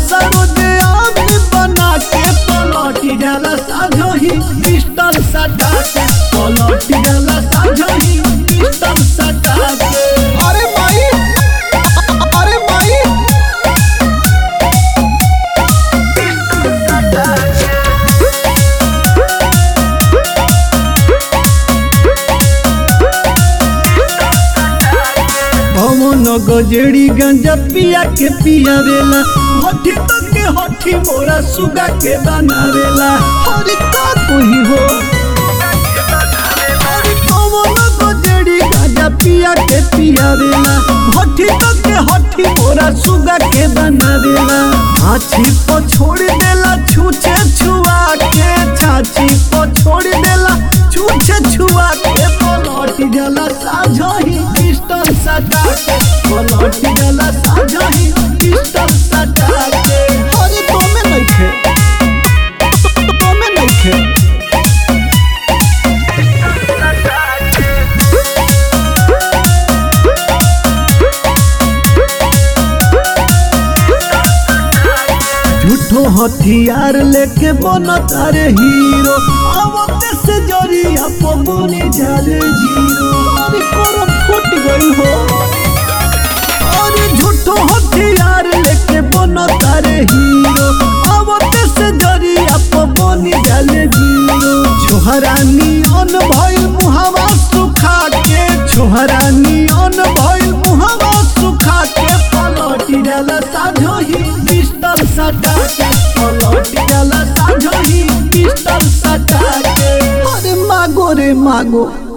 सरोजे आदमी बना के पलटी जाला साझो ही पिस्टल सटा के पलटी जाला साझो ही पिस्टल सटा के अरे माई अरे माई पवन गजेड़ी गंजा पिया के पियावेला हठी तो के हठी मोरा सुगा के बनावेला हरि का कोई हो हरि पवन गजेड़ी गंजा पिया के पियावेला हठी तो के हठी मोरा सुगा के बनावेला छाछी को छोड़ देला छूछे छुआ के छाछी को छोड़ देला छूछे छुआ के पलट जाला साझो ही पिस्टल सटा के पलट जाला साझो ही पिस्टल सटा के अरे तोमे नइखे तोमे नइखे झूठो हथियार लेके बनता रे हीरो आवते से जरिया पबनी जाले जीरो अरे करम फुट गई हो अरे झूठो हथियार लेके बनता रे हीरो आवते से जरिया पबनी जाले जीरो छोहरानी अन भइल मुहावा सुखा के छोहरानी अन भइल मुहावा सुखा के पलटी जाला साझो ही पिस्टल सटा के पलटी जाला साझो ही पिस्टल सटा के अरे मागो रे मागो